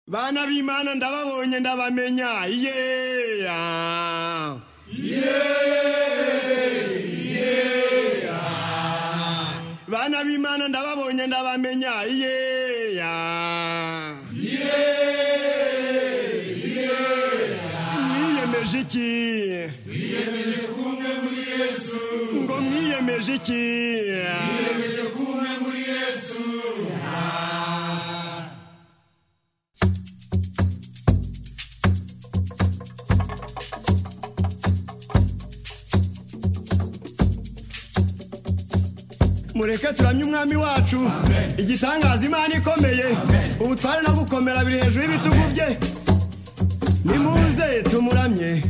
bana b'imana ndababonye ndabamenya yeee bana b'imana ndababonye ndabamenya yeya mwiyemeje iki twiyemeje kumwe muri yesu ngo mwiyemeje iki twiyemeje kumwe muri yesu mureke turamye umwami wacu igitangaza imana ikomeye ubutware no gukomera biri hejuru y'ibitugu bye nimuze tumuramye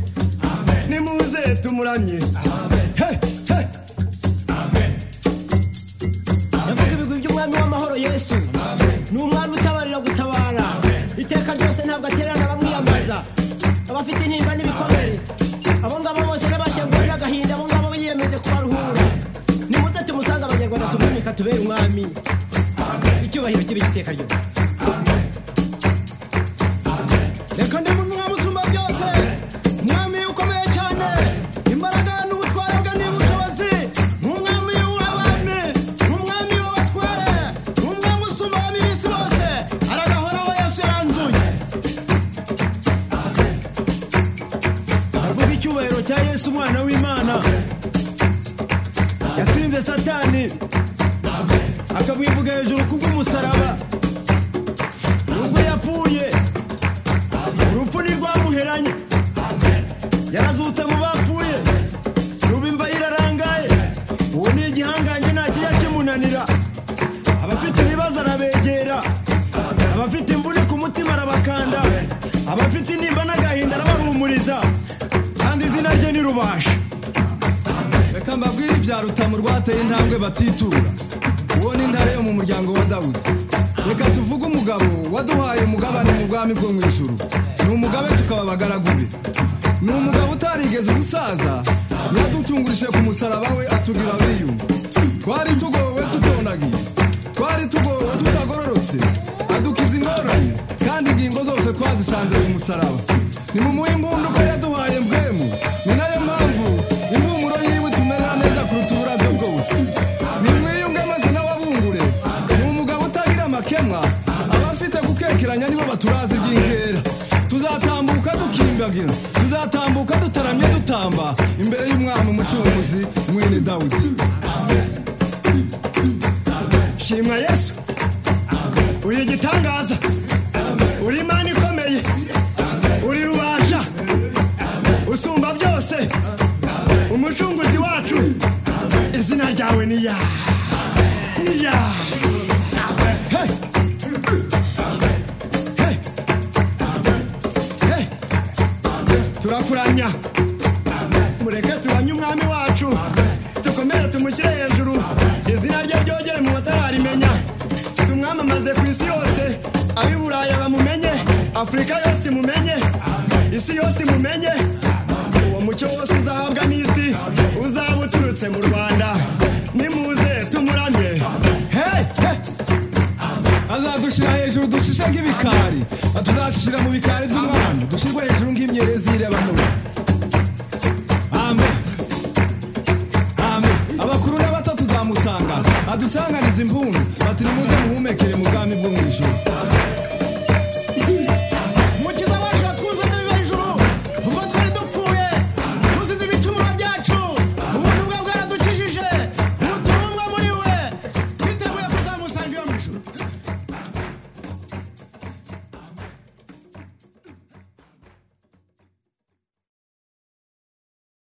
nimuze tumuramye he he ndavuga ibigwi by'umwami w'amahoro yesu ni umwami utabarira gutabara iteka ryose ntabwo atererana bamwiyambaza abafite intimba n'ibikomere abo ngabo bose n'abashenguwe n'agahinda abo ngabo biyemeje kubaruhura nimute tumusange abanyarwanda tumwimika tubere umwami icyubahiro kibe iteka ryose reka ndi mu mwami usumba byose mwami ukomeye cyane imbaraga n'ubutware bwe n'ubushobozi nk'umwami w'abami nk'umwami w'abatware nk'umwami usumba ab'isi bose aragahoraho yesu yaranzuye aravuga icyubahiro cya yesu umwana w'imana yatsinze satani akabwivuga hejuru kubw'umusaraba nubwo yapfuye urupfu ni rwamuheranye yarazutse mu bapfuye ruba imva irarangaye uwo ni igihangange nta kijya kimunanira abafite ibibazo arabegera abafite imvune ku mutima arabakanda abafite intimba n'agahinda arabahumuriza kandi izina rye ni rubasha reka mbabwire ibya rutamu rwateye intambwe batitura uwo ni intare yo mu muryango wa dawudi reka tuvuge umugabo waduhaye umugabane mu bwami bwo mu ijuru ni umugabe tukaba abagaragu be ni umugabo utarigeze ubusaza yadutungurije ku musaraba we atugira abiyumva twari tugowe tutonagiye twari tugowe tutagororotse adukiza ingorane kandi ingingo zose twazisanze mu musaraba ni mu muhimbundu ko yaduhaye mbwemu ni nayo mpamvu impumuro yiwe tumera neza kuruta uburabyo bwose ni mwiyunge maze n'ababungure ni umugabo utagira amakemwa abafite gukekeranya nibo baturazi iby'inkera tuzatambuka dukimbagira tuzatambuka dutaramye dutamba imbere y'umwami umucunguzi mwene dawudi shimwa yesu uri igitangaza uri imana ikomeye uri rubasha usumba byose umucunguzi wacu izina ryawe ni ya ni ya Hey! Hey! Hey! turakuramya mureke tubanye umwami wacu dukomere tumushyire hejuru izina rye ryogere mu batararimenya tumwamamaze ku isi yose ab'i buraya bamumenye afurika yose imumenye isi yose imumenye uwo mucyo wose uzahabwa n'isi uzaba uturutse mu rwanda nimuze tumuramye Hey! Hey! azadushira hejuru dushishe nk'ibikari atuzashishira mu bikari by'umwami dushyirwe hejuru nk'imyerezi y'irabanura amen amen abakuru n'abato tuzamusanga adusanganiza impundu bati nimuze muhumekere mu bwami bwo mu ijuru